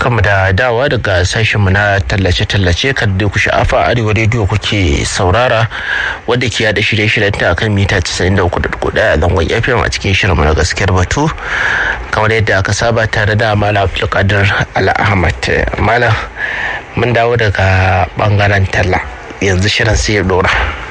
barkanmu da dawa daga sashenmu na tallace-tallace kan da ku sha'afa arewa rediyo kuke saurara wadda ke yada shirye-shiryen ta akan mita 93.1 a zangon fm a cikin shirinmu na gaskiyar batu kamar yadda aka saba tare da malam abdulkadir al'ahmad malam mun dawo daga bangaren talla yanzu shirin sai ya dora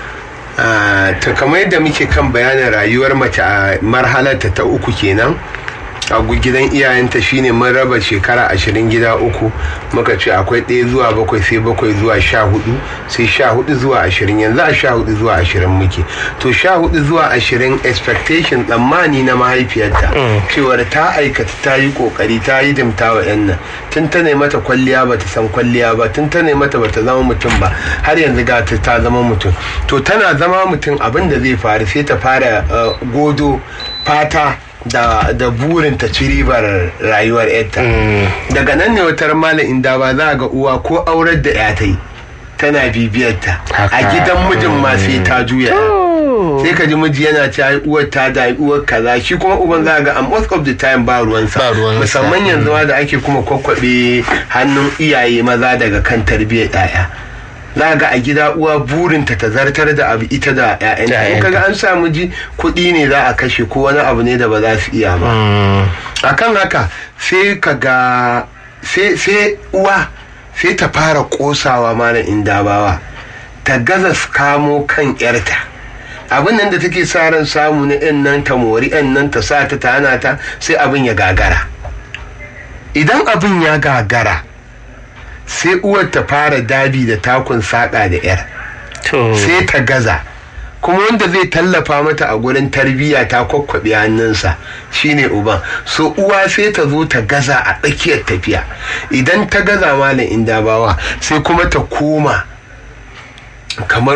ta kamar yadda muke kan bayanin rayuwar mace a marhalarta ta uku kenan a gidan iyayenta shine mun raba shekara ashirin gida uku muka ce akwai ɗaya zuwa bakwai sai bakwai zuwa sha hudu sai sha hudu zuwa ashirin yanzu a sha hudu zuwa ashirin muke to sha hudu zuwa ashirin expectation tsammani na mahaifiyarta cewar ta aikata ta yi kokari ta yi dimta wa yan nan tun ta mata kwalliya ba ta san kwalliya ba tun ta mata ba ta zama mutum ba har yanzu ga ta zama mutum to tana zama mutum abin da zai faru sai ta fara godo fata da, da burin ta ci ribar rayuwar yarta daga nan ne wata malam inda ba za ga uwa ko aurar da ya ta yi tana bibiyarta a gidan mijin ma sai ta juya sai ka ji miji yana ci ai uwar ta da uwar kaza shi kuma uban za ga a most of the time ba ruwansa musamman yanzu ma da ake kuma kwakwabe hannun iyaye maza daga kan tarbiyyar 'ya'ya za ga a gida uwa burinta ta zartar da abu ita da ‘ya'yanta in kaga an samu ji kuɗi ne za a kashe ko wani abu ne da ba za su iya ba akan haka sai ka ga sai uwa sai ta fara kosawa mana indabawa ta gaza kamo kan ‘yarta abin nan da take sa ran samu na ‘yan nan ta mori ‘yan nan ta sa ta hana ta sai abin ya gagara idan abin ya gagara sai uwar ta fara dabi da takun saƙa da 'yar sai ta gaza kuma wanda zai tallafa mata a gurin tarbiyya ta kwakwabe hannunsa shine uban so uwa sai ta zo ta gaza a tsakiyar tafiya idan ta gaza malam inda bawa sai kuma ta koma kamar